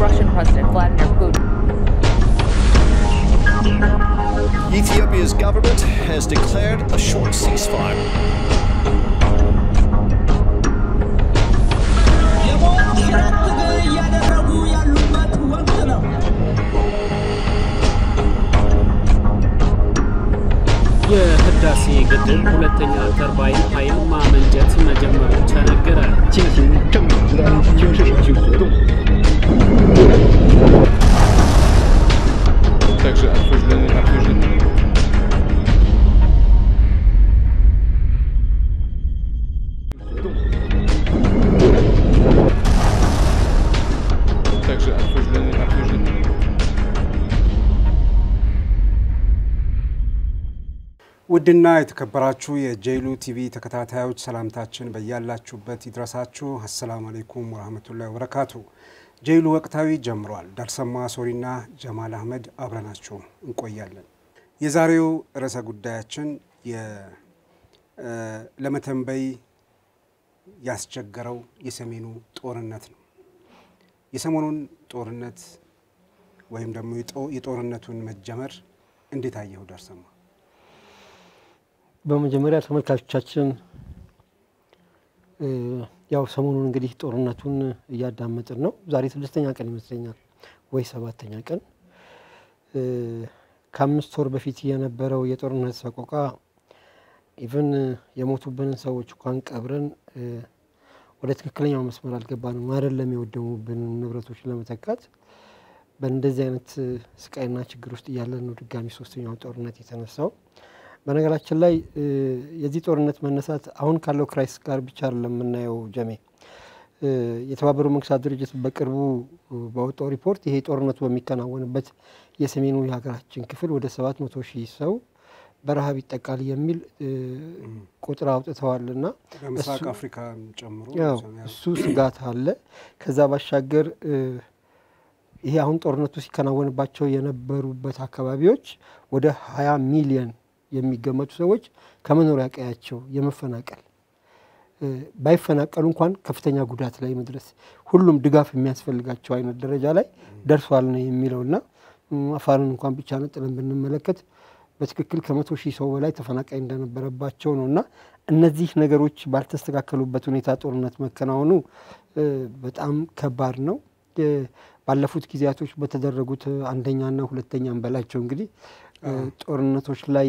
Russian President Vladimir Putin. Ethiopia's government has declared a short ceasefire. የሞት ሽረት ትግል እያደረጉ ያሉበት ወቅት ነው። የህዳሴ ግድብ ሁለተኛ ተርባይን ኃይል ማመንጨት መጀመሩ ተነገረ። 进行正面直单军事程序活动。 также обсуждены, обсуждены также обсуждены, обсуждены ውድና የተከበራችሁ የጄሉ ቲቪ ተከታታዮች ሰላምታችን በያላችሁበት ይድረሳችሁ። አሰላሙ አሌይኩም ወረህመቱላሂ ወበረካቱ። ጄሉ ወቅታዊ ጀምሯል። ዳርሰማ ሶሪና ጀማል አህመድ አብረናችሁ እንቆያለን። የዛሬው ርዕሰ ጉዳያችን የ- እ፣ ለመተንበይ ያስቸገረው የሰሜኑ ጦርነት ነው። የሰሞኑን ጦርነት ወይም ደግሞ የጦ- የጦርነቱን መጀመር እንዴት አየሁ ዳርሰማ? በመጀመሪያ ተመልካቾቻችን እ፣ ያው ሰሞኑን እንግዲህ ጦርነቱን እያዳመጥን ነው። ዛሬ ስድስተኛ ቀን ይመስለኛል ወይ ሰባተኛ ቀን እ፣ ከአምስት ወር በፊት የነበረው የጦርነት ሰቆቃ ኢቨን የሞቱብንን ሰዎች እንኳን ቀብረን እ፣ ወደ ትክክለኛው መስመር አልገባንም። አይደለም የወደሙብን ንብረቶች ለመተካት በእንደዚህ አይነት እ፣ ስቃይና ችግር ውስጥ እያለን ነው ድጋሚ ሶስተኛው ጦርነት የተነሳው። በነገራችን ላይ እ፣ የዚህ ጦርነት መነሳት አሁን ካለው ክራይስ ጋር ብቻ አይደለም የምናየው ጀሜ እ፣ የተባበሩ መንግስታት ድርጅት በቅርቡ እ፣ ባወጣው ሪፖርት ይሄ ጦርነቱ በሚከናወንበት የሰሜኑ የሀገራችን ክፍል ወደ ሰባት መቶ ሺህ ሰው በረሃብ ይጠቃል የሚል እ፣ ቁጥር አውጥተዋል ና በምስራቅ እሱ- አፍሪካን ጨምሮ ያው ያው እሱ ስጋት አለ። ከዛ ባሻገር እ፣ ይሄ አሁን ጦርነቱ ሲከናወንባቸው የነበሩበት አካባቢዎች ወደ ሀያ ሚሊየን የሚገመቱ ሰዎች ከመኖሪያ ቀያቸው የመፈናቀል እ፣ ባይፈናቀሉ እንኳን ከፍተኛ ጉዳት ላይ መድረስ ሁሉም ድጋፍ የሚያስፈልጋቸው አይነት ደረጃ ላይ ደርሷል ነው የሚለውና እም፣ አፋርን እንኳን ብቻ ነጥለን ብንመለከት በትክክል ከመቶ ሺህ ሰው በላይ ተፈናቃይ እንደነበረባቸው ነው እና እነዚህ ነገሮች ባልተስተካከሉበት ሁኔታ ጦርነት መከናወኑ እ፣ በጣም ከባድ ነው። እ፣ ባለፉት ጊዜያቶች በተደረጉት አንደኛና ሁለተኛም በላቸው እንግዲህ እ፣ ጦርነቶች ላይ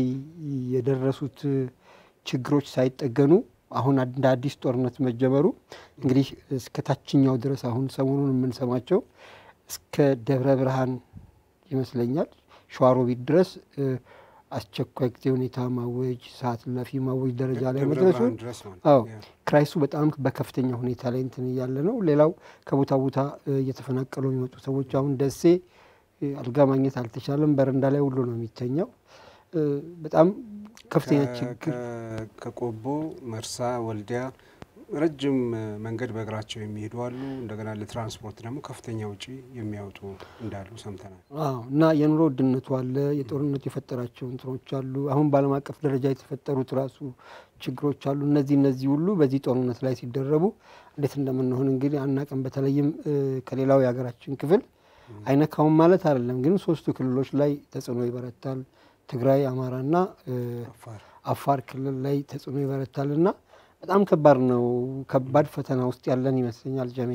የደረሱት እ፣ ችግሮች ሳይጠገኑ አሁን እንደ አዲስ ጦርነት መጀመሩ እንግዲህ እስከ ታችኛው ድረስ አሁን ሰሞኑን የምንሰማቸው እስከ ደብረ ብርሃን ይመስለኛል ሸዋሮቢት ድረስ እ፣ አስቸኳይ ጊዜ ሁኔታ ማወጅ፣ ሰዓት እላፊ ማወጅ ደረጃ ላይ ደብረ መድረሱን ብርሃን ድረስ ማለት አዎ ነው። ያ። ክራይሱ በጣም በከፍተኛ ሁኔታ ላይ እንትን እያለ ነው። ሌላው ከቦታ ቦታ እ፣ እየተፈናቀሉ የሚመጡ ሰዎች አሁን ደሴ እ፣ አልጋ ማግኘት አልተቻለም። በረንዳ ላይ ሁሉ ነው የሚተኛው። እ፣ በጣም ከፍተኛ ከ- ችግር ከ- ከቆቦ መርሳ፣ ወልዲያ ረጅም እ፣ መንገድ በእግራቸው የሚሄዱ አሉ። እንደገና ለትራንስፖርት ደግሞ ከፍተኛ ውጪ የሚያወጡ እንዳሉ ሰምተናል። አዎ እና የኑሮ ውድነቱ አለ። የጦርነቱ የፈጠራቸው እንትኖች አሉ። አሁን በዓለም አቀፍ ደረጃ የተፈጠሩት ራሱ ችግሮች አሉ። እነዚህ እነዚህ ሁሉ በዚህ ጦርነት ላይ ሲደረቡ እንዴት እንደምንሆን እንግዲህ አናቅም። በተለይም እ፣ ከሌላው የሀገራችን ክፍል አይነካውም ማለት አይደለም፣ ግን ሶስቱ ክልሎች ላይ ተጽዕኖ ይበረታል። ትግራይ፣ አማራና እ፣ አፋር አፋር ክልል ላይ ተጽዕኖ ይበረታል እና በጣም ከባድ ነው። ከባድ ፈተና ውስጥ ያለን ይመስለኛል ጀሜ።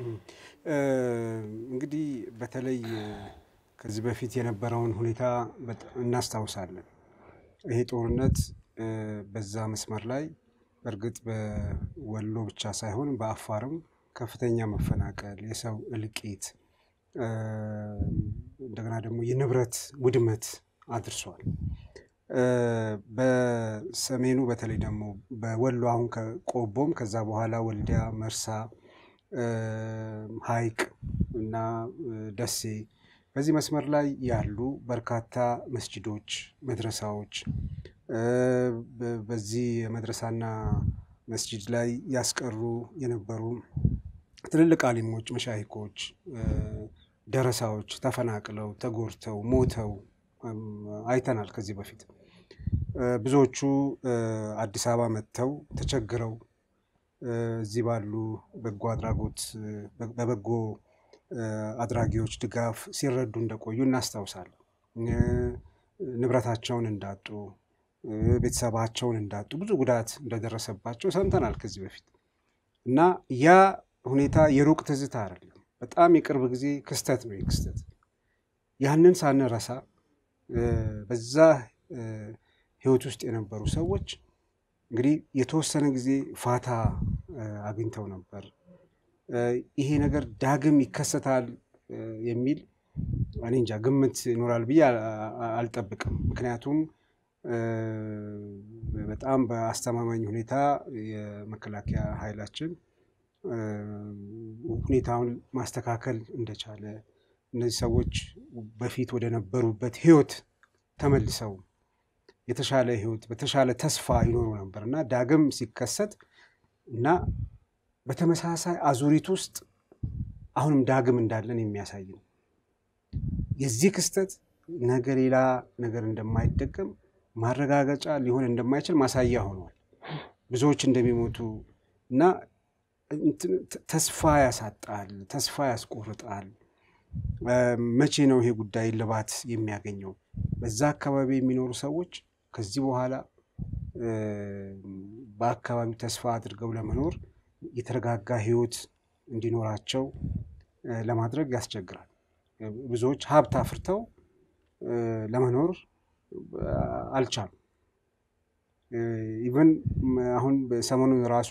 እ፣ እንግዲህ በተለይ እ፣ ከዚህ በፊት የነበረውን ሁኔታ በጣም እናስታውሳለን። ይሄ ጦርነት እ፣ በዛ መስመር ላይ በእርግጥ በወሎ ብቻ ሳይሆን በአፋርም ከፍተኛ መፈናቀል፣ የሰው እልቂት እ፣ እንደገና ደግሞ የንብረት ውድመት አድርሷል። እ፣ በሰሜኑ በተለይ ደግሞ በወሎ አሁን ከቆቦም ከዛ በኋላ ወልዲያ፣ መርሳ፣ እ፣ ሐይቅ እና እ፣ ደሴ በዚህ መስመር ላይ ያሉ በርካታ መስጂዶች፣ መድረሳዎች እ፣ በ- በዚህ የመድረሳና መስጂድ ላይ ያስቀሩ የነበሩ ትልልቅ አሊሞች፣ መሻይኮች፣ እ፣ ደረሳዎች ተፈናቅለው ተጎድተው ሞተው እም፣ አይተናል ከዚህ በፊት እ፣ ብዙዎቹ እ፣ አዲስ አበባ መጥተው ተቸግረው እ፣ እዚህ ባሉ በጎ አድራጎት እ፣ በ- በበጎ አድራጊዎች ድጋፍ ሲረዱ እንደቆዩ እናስታውሳለን። ንብረታቸውን እንዳጡ፣ ቤተሰባቸውን እንዳጡ፣ ብዙ ጉዳት እንደደረሰባቸው ሰምተናል ከዚህ በፊት እና ያ ሁኔታ የሩቅ ትዝታ አይደለም፣ በጣም የቅርብ ጊዜ ክስተት ነው። ክስተት ያንን ሳንረሳ በዛ ህይወት ውስጥ የነበሩ ሰዎች እንግዲህ የተወሰነ ጊዜ ፋታ አግኝተው ነበር። ይሄ ነገር ዳግም ይከሰታል የሚል እኔ እንጃ ግምት ይኖራል ብዬ አልጠብቅም። ምክንያቱም በጣም በአስተማማኝ ሁኔታ የመከላከያ ኃይላችን ሁኔታውን ማስተካከል እንደቻለ እነዚህ ሰዎች በፊት ወደ ነበሩበት ህይወት ተመልሰው የተሻለ ህይወት በተሻለ ተስፋ ይኖሩ ነበር እና ዳግም ሲከሰት እና በተመሳሳይ አዙሪት ውስጥ አሁንም ዳግም እንዳለን የሚያሳይ ነው። የዚህ ክስተት ነገ ሌላ ነገር እንደማይደገም ማረጋገጫ ሊሆን እንደማይችል ማሳያ ሆኗል። ብዙዎች እንደሚሞቱ እና ተስፋ ያሳጣል፣ ተስፋ ያስቆርጣል። መቼ ነው ይሄ ጉዳይ ልባት የሚያገኘው? በዛ አካባቢ የሚኖሩ ሰዎች ከዚህ በኋላ በአካባቢው ተስፋ አድርገው ለመኖር የተረጋጋ ህይወት እንዲኖራቸው ለማድረግ ያስቸግራል። ብዙዎች ሀብት አፍርተው ለመኖር አልቻሉም። ኢቨን አሁን ሰሞኑን ራሱ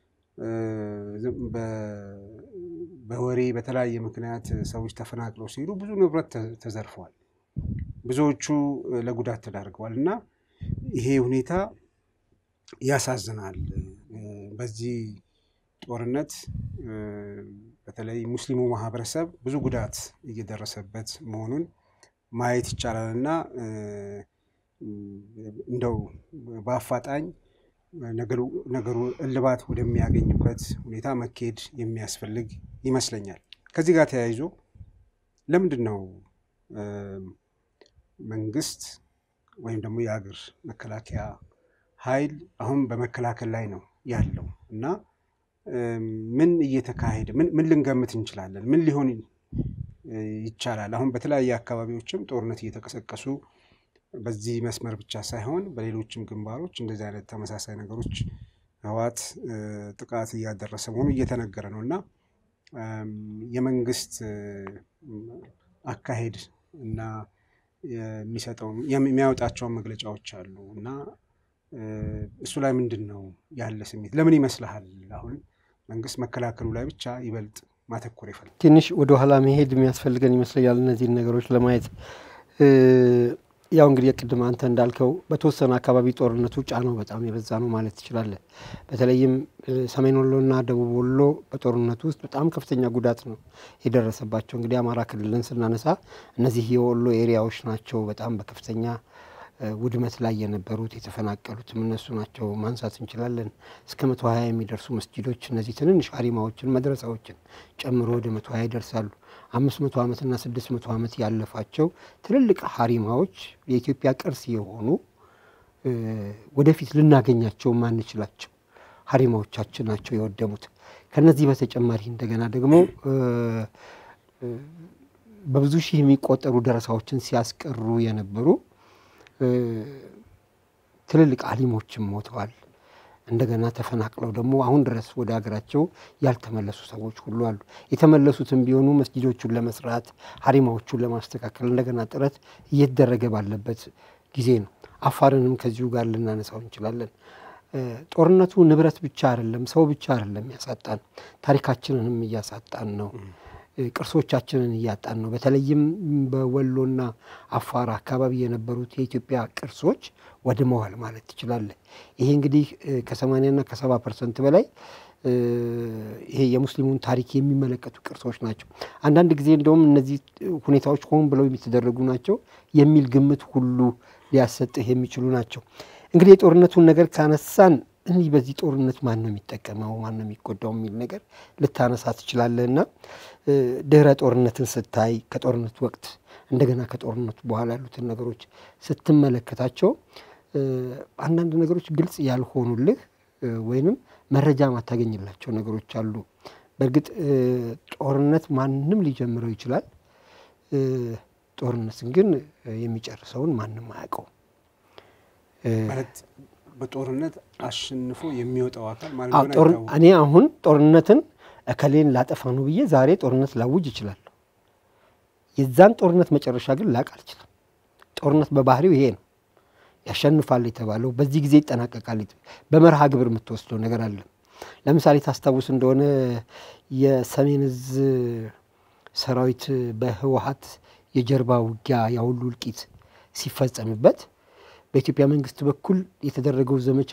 በወሬ በተለያየ ምክንያት ሰዎች ተፈናቅለው ሲሄዱ ብዙ ንብረት ተዘርፈዋል። ብዙዎቹ ለጉዳት ተዳርገዋል እና ይሄ ሁኔታ ያሳዝናል። በዚህ ጦርነት በተለይ ሙስሊሙ ማህበረሰብ ብዙ ጉዳት እየደረሰበት መሆኑን ማየት ይቻላል እና እንደው በአፋጣኝ ነገሩ እልባት ወደሚያገኝበት ሁኔታ መካሄድ የሚያስፈልግ ይመስለኛል። ከዚህ ጋር ተያይዞ ለምንድን ነው መንግስት ወይም ደግሞ የሀገር መከላከያ ኃይል አሁን በመከላከል ላይ ነው ያለው እና ምን እየተካሄደ ምን ልንገምት እንችላለን? ምን ሊሆን ይቻላል? አሁን በተለያየ አካባቢዎችም ጦርነት እየተቀሰቀሱ በዚህ መስመር ብቻ ሳይሆን በሌሎችም ግንባሮች እንደዚህ አይነት ተመሳሳይ ነገሮች ህወሓት ጥቃት እያደረሰ መሆኑ እየተነገረ ነው እና የመንግስት አካሄድ እና የሚሰጠው የሚያወጣቸውን መግለጫዎች አሉ እና እሱ ላይ ምንድን ነው ያለ ስሜት? ለምን ይመስልሃል አሁን መንግስት መከላከሉ ላይ ብቻ ይበልጥ ማተኮር ይፈልጋል? ትንሽ ወደኋላ መሄድ የሚያስፈልገን ይመስለኛል እነዚህን ነገሮች ለማየት ያው እንግዲህ ቅድም አንተ እንዳልከው በተወሰነ አካባቢ ጦርነቱ ጫናው በጣም የበዛ ነው ማለት ትችላለህ። በተለይም ሰሜን ወሎና ደቡብ ወሎ በጦርነቱ ውስጥ በጣም ከፍተኛ ጉዳት ነው የደረሰባቸው። እንግዲህ አማራ ክልልን ስናነሳ እነዚህ የወሎ ኤሪያዎች ናቸው በጣም በከፍተኛ ውድመት ላይ የነበሩት የተፈናቀሉትም እነሱ ናቸው ማንሳት እንችላለን። እስከ መቶ ሀያ የሚደርሱ መስጂዶች እነዚህ ትንንሽ ሀሪማዎችን መድረሳዎችን ጨምሮ ወደ መቶ ሀያ ይደርሳሉ። አምስት መቶ ዓመትና ስድስት መቶ ዓመት ያለፋቸው ትልልቅ ሀሪማዎች የኢትዮጵያ ቅርስ የሆኑ ወደፊት ልናገኛቸው ማንችላቸው ሀሪማዎቻችን ናቸው የወደሙት። ከነዚህ በተጨማሪ እንደገና ደግሞ በብዙ ሺህ የሚቆጠሩ ደረሳዎችን ሲያስቀሩ የነበሩ ትልልቅ አሊሞችም ሞተዋል። እንደገና ተፈናቅለው ደግሞ አሁን ድረስ ወደ ሀገራቸው ያልተመለሱ ሰዎች ሁሉ አሉ። የተመለሱትም ቢሆኑ መስጊዶቹን ለመስራት ሀሪማዎቹን ለማስተካከል እንደገና ጥረት እየተደረገ ባለበት ጊዜ ነው። አፋርንም ከዚሁ ጋር ልናነሳው እንችላለን። ጦርነቱ ንብረት ብቻ አይደለም፣ ሰው ብቻ አይደለም ያሳጣን፣ ታሪካችንንም እያሳጣን ነው። ቅርሶቻችንን እያጣን ነው። በተለይም በወሎና አፋር አካባቢ የነበሩት የኢትዮጵያ ቅርሶች ወድመዋል ማለት ትችላለህ። ይሄ እንግዲህ ከሰማንያና ከሰባ ፐርሰንት በላይ ይሄ የሙስሊሙን ታሪክ የሚመለከቱ ቅርሶች ናቸው። አንዳንድ ጊዜ እንደውም እነዚህ ሁኔታዎች ሆን ብለው የሚተደረጉ ናቸው የሚል ግምት ሁሉ ሊያሰጥህ የሚችሉ ናቸው። እንግዲህ የጦርነቱን ነገር ካነሳን እኒህ በዚህ ጦርነት ማን ነው የሚጠቀመው ማን ነው የሚጎዳው የሚል ነገር ልታነሳ ትችላለህ እና ድህረ ጦርነትን ስታይ ከጦርነቱ ወቅት እንደገና ከጦርነቱ በኋላ ያሉትን ነገሮች ስትመለከታቸው አንዳንድ ነገሮች ግልጽ ያልሆኑልህ ወይንም መረጃ ማታገኝላቸው ነገሮች አሉ። በእርግጥ እ፣ ጦርነት ማንም ሊጀምረው ይችላል። እ፣ ጦርነትን ግን እ፣ የሚጨርሰውን ማንም አያውቀውም። እ፣ ማለት በጦርነት አሸንፎ የሚወጣው አካል ማለት አዎ፣ እንደሆነ ጦር- አይታወቅም። እኔ አሁን ጦርነትን እከሌን ላጠፋ ነው ብዬ ዛሬ ጦርነት ላውጅ ይችላለሁ። የዛን ጦርነት መጨረሻ ግን ላቅ አልችልም። ጦርነት በባህሪው ይሄ ነው። ያሸንፋል የተባለው በዚህ ጊዜ ይጠናቀቃል። የተ- በመርሃ ግብር የምትወስደው ነገር አለ። ለምሳሌ ታስታውስ እንደሆነ የሰሜን እዝ ሰራዊት በህወሀት የጀርባ ውጊያ ያሁሉ እልቂት ሲፈጸምበት በኢትዮጵያ መንግስት በኩል የተደረገው ዘመቻ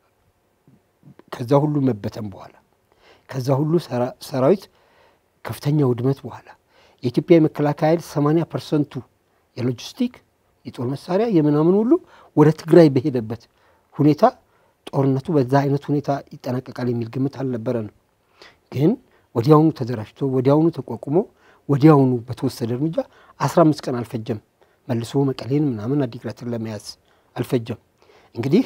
ከዛ ሁሉ መበተን በኋላ ከዛ ሁሉ ሰራ- ሰራዊት ከፍተኛ ውድመት በኋላ የኢትዮጵያ የመከላከያ ኃይል 80 ፐርሰንቱ የሎጂስቲክ የጦር መሳሪያ የምናምን ሁሉ ወደ ትግራይ በሄደበት ሁኔታ ጦርነቱ በዛ አይነት ሁኔታ ይጠናቀቃል የሚል ግምት አልነበረንም። ግን ወዲያውኑ ተደራጅቶ ወዲያውኑ ተቋቁሞ ወዲያውኑ በተወሰደ እርምጃ 15 ቀን አልፈጀም። መልሶ መቀሌን ምናምን አዲግራትን ለመያዝ አልፈጀም። እንግዲህ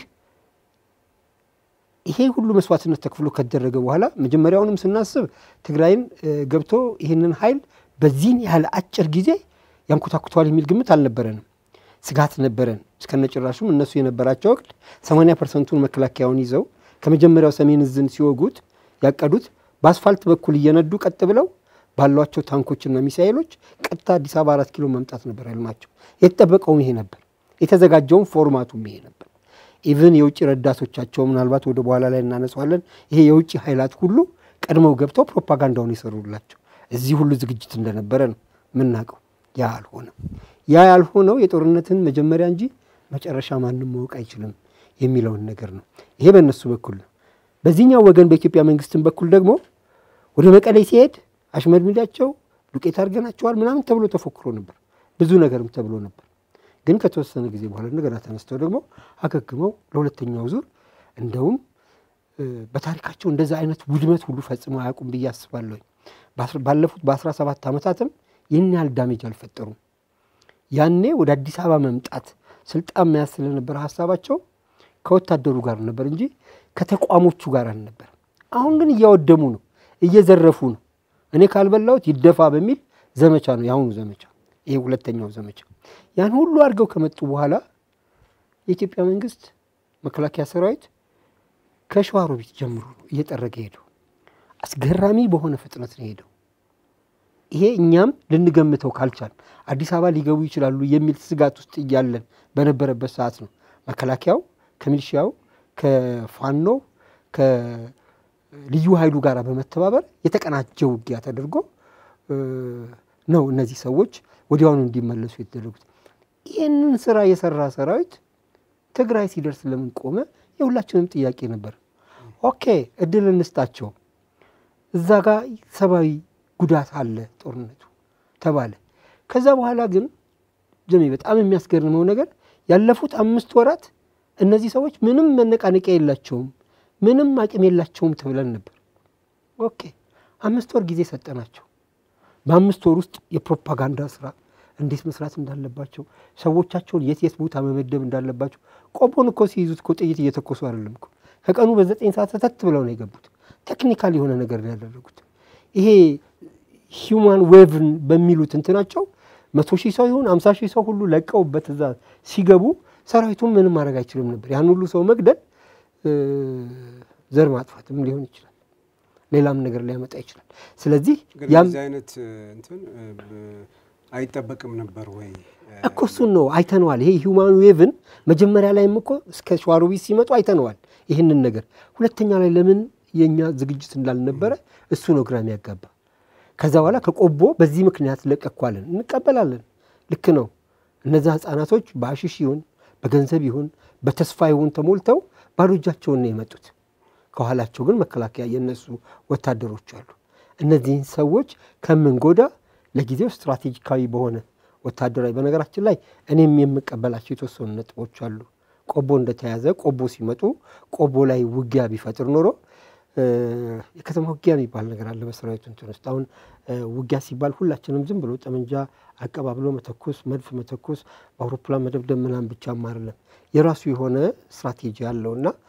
ይሄ ሁሉ መስዋዕትነት ተከፍሎ ከደረገ በኋላ መጀመሪያውንም ስናስብ ትግራይን እ፣ ገብቶ ይህንን ኃይል በዚህን ያህል አጭር ጊዜ ያንኮታኩተዋል የሚል ግምት አልነበረንም። ስጋት ነበረን። እስከነጭራሹም እነሱ የነበራቸው ወቅት 80 ፐርሰንቱን መከላከያውን ይዘው ከመጀመሪያው ሰሜን እዝን ሲወጉት ያቀዱት በአስፋልት በኩል እየነዱ ቀጥ ብለው ባሏቸው ታንኮችና ሚሳኤሎች ቀጥታ አዲስ አበባ አራት ኪሎ መምጣት ነበር ህልማቸው። የተጠበቀውም ይሄ ነበር። የተዘጋጀውም ፎርማቱም ይሄ ነበር። ኢቭን የውጭ ረዳቶቻቸው ምናልባት ወደ በኋላ ላይ እናነሳዋለን። ይሄ የውጭ ኃይላት ሁሉ ቀድመው ገብተው ፕሮፓጋንዳውን የሰሩላቸው እዚህ ሁሉ ዝግጅት እንደነበረ ነው የምናውቀው። ያ አልሆነም። ያ ያልሆነው የጦርነትን መጀመሪያ እንጂ መጨረሻ ማንም ማወቅ አይችልም የሚለውን ነገር ነው። ይሄ በእነሱ በኩል ነው። በዚህኛው ወገን በኢትዮጵያ መንግስትን በኩል ደግሞ ወደ መቀሌ ሲሄድ አሽመድምዳቸው ዱቄት አድርገናቸዋል ምናምን ተብሎ ተፎክሮ ነበር። ብዙ ነገርም ተብሎ ነበር። ግን ከተወሰነ ጊዜ በኋላ እንደገና ተነስተው ደግሞ አገግመው ለሁለተኛው ዙር እንደውም እ፣ በታሪካቸው እንደዛ አይነት ውድመት ሁሉ ፈጽመው አያውቁም ብዬ አስባለሁ። ባለፉት በአስራ ሰባት ዓመታትም ይህን ያህል ዳሜጅ አልፈጠሩም። ያኔ ወደ አዲስ አበባ መምጣት ስልጣን መያዝ ስለነበረ ሀሳባቸው ከወታደሩ ጋር ነበር እንጂ ከተቋሞቹ ጋር አልነበር። አሁን ግን እያወደሙ ነው፣ እየዘረፉ ነው። እኔ ካልበላሁት ይደፋ በሚል ዘመቻ ነው የአሁኑ ዘመቻ፣ ይሄ ሁለተኛው ዘመቻ። ያን ሁሉ አድርገው ከመጡ በኋላ የኢትዮጵያ መንግስት መከላከያ ሰራዊት ከሸዋሮቢት ጀምሮ ነው እየጠረገ ሄደው። አስገራሚ በሆነ ፍጥነት ነው ሄደው። ይሄ እኛም ልንገምተው ካልቻል አዲስ አበባ ሊገቡ ይችላሉ የሚል ስጋት ውስጥ እያለን በነበረበት ሰዓት ነው መከላከያው ከሚሊሺያው ከፋኖ ከልዩ ኃይሉ ጋር በመተባበር የተቀናጀ ውጊያ ተደርጎ እ፣ ነው እነዚህ ሰዎች ወዲያውኑ እንዲመለሱ የተደረጉት። ይህንን ስራ የሰራ ሰራዊት ትግራይ ሲደርስ ለምን ቆመ? የሁላችንም ጥያቄ ነበር። ኦኬ እድል እንስጣቸው፣ እዛ ጋር ሰብአዊ ጉዳት አለ ጦርነቱ ተባለ። ከዛ በኋላ ግን ጀሜ በጣም የሚያስገርመው ነገር ያለፉት አምስት ወራት እነዚህ ሰዎች ምንም መነቃነቂያ የላቸውም፣ ምንም አቅም የላቸውም ተብለን ነበር። ኦኬ አምስት ወር ጊዜ ሰጠናቸው። በአምስት ወር ውስጥ የፕሮፓጋንዳ ስራ እንዴት መስራት እንዳለባቸው፣ ሰዎቻቸውን የት የት ቦታ መመደብ እንዳለባቸው። ቆቦን እኮ ሲይዙት እኮ ጥይት እየተኮሱ አይደለም እኮ ከቀኑ በዘጠኝ ሰዓት ሰተት ብለው ነው የገቡት። ቴክኒካል የሆነ ነገር ነው ያደረጉት። ይሄ ሂውማን ዌቭን በሚሉት እንትናቸው መቶ ሺህ ሰው ይሁን አምሳ ሺህ ሰው ሁሉ ለቀውበት እዛ ሲገቡ ሰራዊቱን ምንም ማድረግ አይችልም ነበር። ያን ሁሉ ሰው መግደል እ፣ ዘር ማጥፋትም ሊሆን ይችላል፣ ሌላም ነገር ሊያመጣ ይችላል። ስለዚህ ግን ያም እንደዚህ አይነት እ፣ እንትን እ፣ ብ- አይጠበቅም ነበር ወይ? እ፣ እኮ እሱን ነው አይተነዋል። ይሄ ሂውማን ዌቭን መጀመሪያ ላይም እኮ እስከ ሸዋሮቢት ሲመጡ አይተነዋል ይህንን ነገር። ሁለተኛ ላይ ለምን የእኛ ዝግጅት እንዳልነበረ እሱ ነው ግራ የሚያጋባ። ከዛ በኋላ ከቆቦ በዚህ ምክንያት ለቀኳለን፣ እንቀበላለን። ልክ ነው። እነዛ ህፃናቶች በአሽሽ ይሁን በገንዘብ ይሁን በተስፋ ይሁን ተሞልተው ባዶ እጃቸውን ነው የመጡት። ከኋላቸው ግን መከላከያ የነሱ ወታደሮች አሉ። እነዚህን ሰዎች ከምንጎዳ ለጊዜው ስትራቴጂካዊ በሆነ ወታደራዊ በነገራችን ላይ እኔም የምቀበላቸው የተወሰኑ ነጥቦች አሉ። ቆቦ እንደተያዘ ቆቦ ሲመጡ ቆቦ ላይ ውጊያ ቢፈጥር ኖሮ እ፣ የከተማ ውጊያ የሚባል ነገር አለ በሰራዊቱ እንትን ውስጥ። አሁን እ፣ ውጊያ ሲባል ሁላችንም ዝም ብሎ ጠመንጃ አቀባብሎ መተኮስ፣ መድፍ መተኮስ፣ በአውሮፕላን መደብደብ ምናምን ብቻም አይደለም። የራሱ የሆነ ስትራቴጂ አለው እና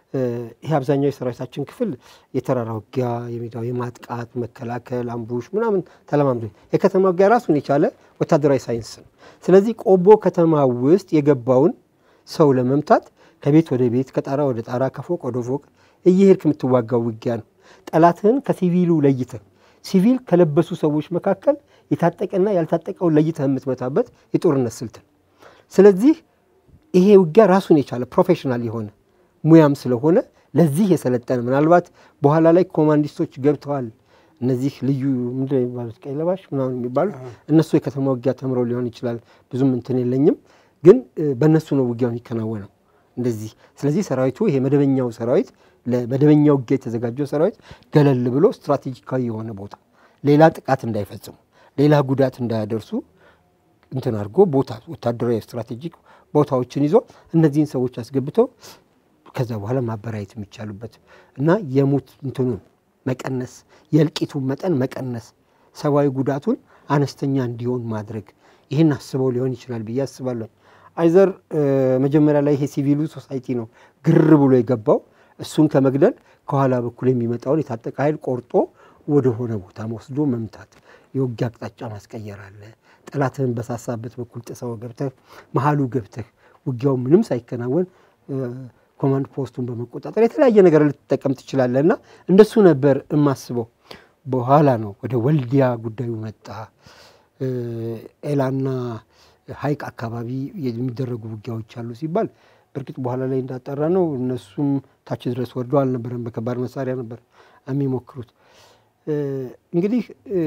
እ፣ ይሄ አብዛኛው የሰራዊታችን ክፍል የተራራ ውጊያ፣ የሜዳው የማጥቃት መከላከል፣ አምቡሽ ምናምን ተለማምዶ የከተማ ውጊያ ራሱን የቻለ ወታደራዊ ሳይንስ ነው። ስለዚህ ቆቦ ከተማ ውስጥ የገባውን ሰው ለመምታት ከቤት ወደ ቤት ከጣራ ወደ ጣራ ከፎቅ ወደ ፎቅ እየሄድክ የምትዋጋው ውጊያ ነው። ጠላትህን ከሲቪሉ ለይተህ ሲቪል ከለበሱ ሰዎች መካከል የታጠቀና ያልታጠቀውን ለይተህ የምትመታበት የጦርነት ስልት ነው። ስለዚህ ይሄ ውጊያ ራሱን የቻለ ፕሮፌሽናል የሆነ ሙያም ስለሆነ ለዚህ የሰለጠነ ምናልባት በኋላ ላይ ኮማንዲስቶች ገብተዋል። እነዚህ ልዩ ምንድን ነው የሚባሉት ቀይ ለባሽ ምናምን የሚባሉት እነሱ የከተማ ውጊያ ተምረው ሊሆን ይችላል። ብዙም እንትን የለኝም፣ ግን እ፣ በእነሱ ነው ውጊያው የሚከናወነው እንደዚህ። ስለዚህ ሰራዊቱ ይሄ መደበኛው ሰራዊት ለመደበኛ ውጊያ የተዘጋጀው ሰራዊት ገለል ብሎ ስትራቴጂካዊ የሆነ ቦታ ሌላ ጥቃት እንዳይፈጽሙ ሌላ ጉዳት እንዳያደርሱ እንትን አድርጎ ቦታ ወታደራዊ ስትራቴጂክ ቦታዎችን ይዞ እነዚህን ሰዎች አስገብተው ከዛ በኋላ ማበራየት የሚቻሉበት እና የሙት እንትኑን መቀነስ የእልቂቱን መጠን መቀነስ ሰብአዊ ጉዳቱን አነስተኛ እንዲሆን ማድረግ ይህን አስበው ሊሆን ይችላል ብዬ አስባለሁ። አይዘር እ፣ መጀመሪያ ላይ ይሄ ሲቪሉ ሶሳይቲ ነው ግር ብሎ የገባው እሱን ከመግደል ከኋላ በኩል የሚመጣውን የታጠቀ ኃይል ቆርጦ ወደሆነ ቦታ ወስዶ መምታት፣ የውጊያ አቅጣጫ ማስቀየር አለ። ጠላትህን በሳሳበት በኩል ጥሰው ገብተህ መሀሉ ገብተህ ውጊያው ምንም ሳይከናወን እ፣ ኮማንድ ፖስቱን በመቆጣጠር የተለያየ ነገር ልትጠቀም ትችላለህ እና እንደሱ ነበር የማስበው። በኋላ ነው ወደ ወልዲያ ጉዳዩ መጣ። እ፣ ኤላና ሀይቅ አካባቢ የሚደረጉ ውጊያዎች አሉ ሲባል በእርግጥ በኋላ ላይ እንዳጠራ ነው እነሱም ታች ድረስ ወርዶ አልነበረም። በከባድ መሳሪያ ነበር የሚሞክሩት። እ፣ እንግዲህ እ፣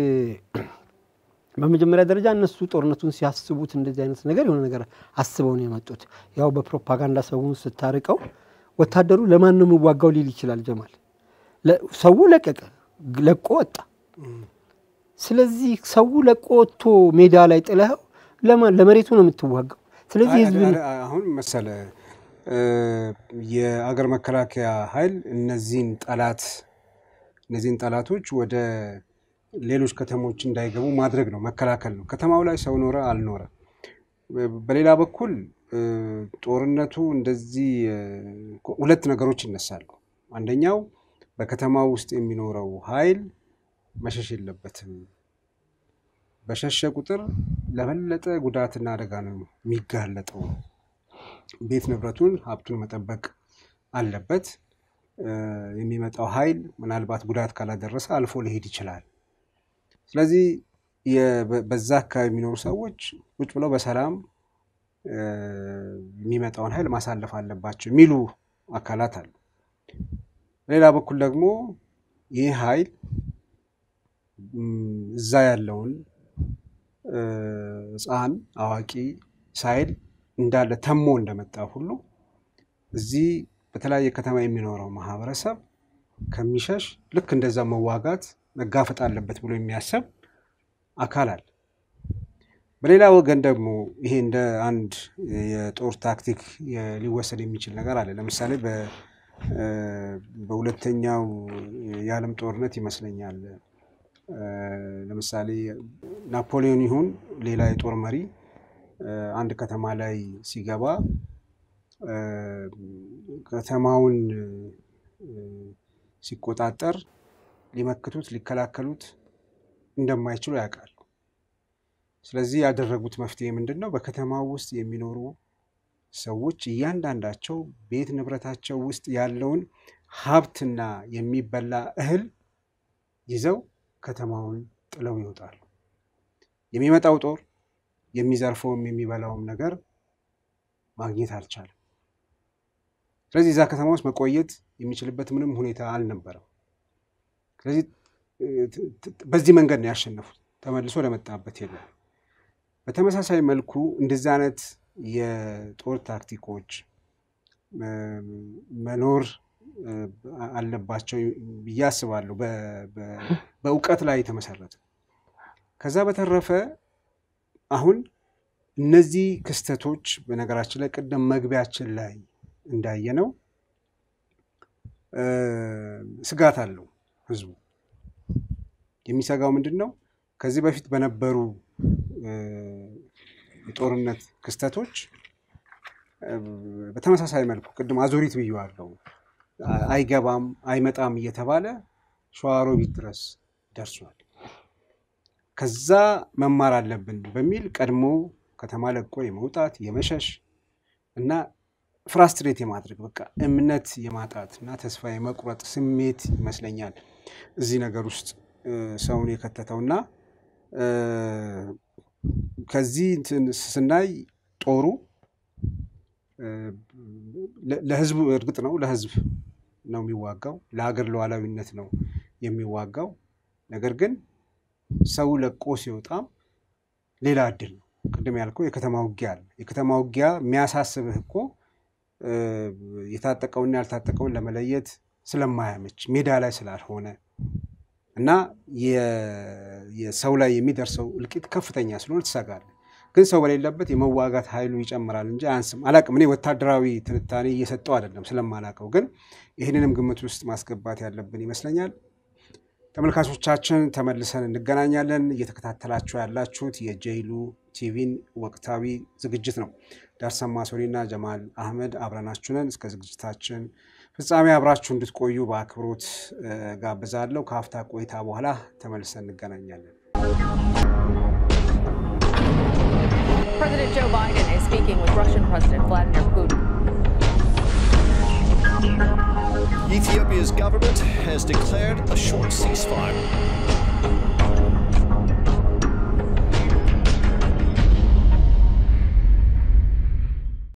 በመጀመሪያ ደረጃ እነሱ ጦርነቱን ሲያስቡት እንደዚህ አይነት ነገር የሆነ ነገር አስበው ነው የመጡት። ያው በፕሮፓጋንዳ ሰውን ስታርቀው ወታደሩ ለማን ነው የሚዋጋው ሊል ይችላል ጀማል። ለ- ሰው ለቀቀ፣ ለቆ ወጣ። ስለዚህ ሰው ለቆ ወጥቶ ሜዳ ላይ ጥለኸው ለማን ለመሬቱ ነው የምትዋጋው። ስለዚህ አይ- ህዝብ አይ- አይ- አሁን መሰለ እ፣ የአገር መከላከያ ኃይል እነዚህን ጠላት እነዚህን ጠላቶች ወደ ሌሎች ከተሞች እንዳይገቡ ማድረግ ነው፣ መከላከል ነው። ከተማው ላይ ሰው ኖረ አልኖረ። በሌላ በኩል እ፣ ጦርነቱ እንደዚህ እ፣ ሁለት ነገሮች ይነሳሉ። አንደኛው በከተማው ውስጥ የሚኖረው ኃይል መሸሽ የለበትም። በሸሸ ቁጥር ለበለጠ ጉዳትና አደጋ ነው የሚጋለጠው። ቤት ንብረቱን ሀብቱን መጠበቅ አለበት። እ፣ የሚመጣው ኃይል ምናልባት ጉዳት ካላደረሰ አልፎ ሊሄድ ይችላል። ስለዚህ የ- በ- በዛ አካባቢ የሚኖሩ ሰዎች ቁጭ ብለው በሰላም እ፣ የሚመጣውን ኃይል ማሳለፍ አለባቸው የሚሉ አካላት አሉ። በሌላ በኩል ደግሞ ይህ ኃይል ም፣ እዛ ያለውን እ፣ ሕፃን አዋቂ ሳይል እንዳለ ተሞ እንደመጣ ሁሉ እዚህ በተለያየ ከተማ የሚኖረው ማህበረሰብ ከሚሸሽ ልክ እንደዛ መዋጋት መጋፈጥ አለበት ብሎ የሚያሰብ አካል አለ። በሌላ ወገን ደግሞ ይሄ እንደ አንድ የጦር ታክቲክ የ- ሊወሰድ የሚችል ነገር አለ። ለምሳሌ በ- እ፣ በሁለተኛው የዓለም ጦርነት ይመስለኛል እ፣ ለምሳሌ ናፖሊዮን ይሁን ሌላ የጦር መሪ እ፣ አንድ ከተማ ላይ ሲገባ እ፣ ከተማውን እ፣ ሲቆጣጠር ሊመክቱት ሊከላከሉት እንደማይችሉ ያውቃሉ። ስለዚህ ያደረጉት መፍትሄ ምንድን ነው? በከተማው ውስጥ የሚኖሩ ሰዎች እያንዳንዳቸው ቤት ንብረታቸው ውስጥ ያለውን ሀብትና የሚበላ እህል ይዘው ከተማውን ጥለው ይወጣሉ። የሚመጣው ጦር የሚዘርፈውም የሚበላውም ነገር ማግኘት አልቻለም። ስለዚህ እዛ ከተማ ውስጥ መቆየት የሚችልበት ምንም ሁኔታ አልነበረም። ስለዚህ እ፣ ት- ት- በዚህ መንገድ ነው ያሸነፉት። ተመልሶ ለመጣበት የለም። በተመሳሳይ መልኩ እንደዚህ አይነት የጦር ታክቲኮች እ፣ መኖር እ፣ አለባቸው ብዬ አስባለሁ። በ- በ- በእውቀት ላይ የተመሰረተ ከዛ በተረፈ አሁን እነዚህ ክስተቶች በነገራችን ላይ ቅድም መግቢያችን ላይ እንዳየነው እ፣ ስጋት አለው ህዝቡ። የሚሰጋው ምንድን ነው? ከዚህ በፊት በነበሩ እ፣ የጦርነት ክስተቶች እ፣ በተመሳሳይ መልኩ ቅድም አዙሪት ብዬዋለሁ። አይገባም አይመጣም እየተባለ ሸዋሮቢት ድረስ ደርሷል። ከዛ መማር አለብን በሚል ቀድሞ ከተማ ለቆ የመውጣት የመሸሽ እና ፍራስትሬት የማድረግ በቃ እምነት የማጣት እና ተስፋ የመቁረጥ ስሜት ይመስለኛል እዚህ ነገር ውስጥ እ፣ ሰውን የከተተው እና እ፣ ከዚህ እንትን ስናይ ጦሩ እ፣ ለ- ለህዝቡ እርግጥ ነው ለህዝብ ነው የሚዋጋው፣ ለሀገር ሉዓላዊነት ነው የሚዋጋው። ነገር ግን ሰው ለቆ ሲወጣም ሌላ እድል ነው። ቅድም ያልከው የከተማ ውጊያ አለ። የከተማ ውጊያ የሚያሳስብህ እኮ እ፣ የታጠቀውና ያልታጠቀውን ለመለየት ስለማያመች ሜዳ ላይ ስላልሆነ እና የ- የሰው ላይ የሚደርሰው እልቂት ከፍተኛ ስለሆነ ትሰጋለህ። ግን ሰው በሌለበት የመዋጋት ኃይሉ ይጨምራል እንጂ አያንስም። አላቅም እኔ ወታደራዊ ትንታኔ እየሰጠው አይደለም ስለማላቀው፣ ግን ይህንንም ግምት ውስጥ ማስገባት ያለብን ይመስለኛል። ተመልካቾቻችን ተመልሰን እንገናኛለን። እየተከታተላችሁ ያላችሁት የጄይሉ ቲቪን ወቅታዊ ዝግጅት ነው። ዳርሰማ ሶሪና ጀማል አህመድ አብረናችሁ ነን። እስከ ዝግጅታችን ፍጻሜ አብራችሁ እንድትቆዩ በአክብሮት እ፣ ጋብዛለሁ። ከሀፍታ ቆይታ በኋላ ተመልሰን እንገናኛለን። President Joe Biden is speaking with Russian President Vladimir Putin. Ethiopia's government has declared a short ceasefire.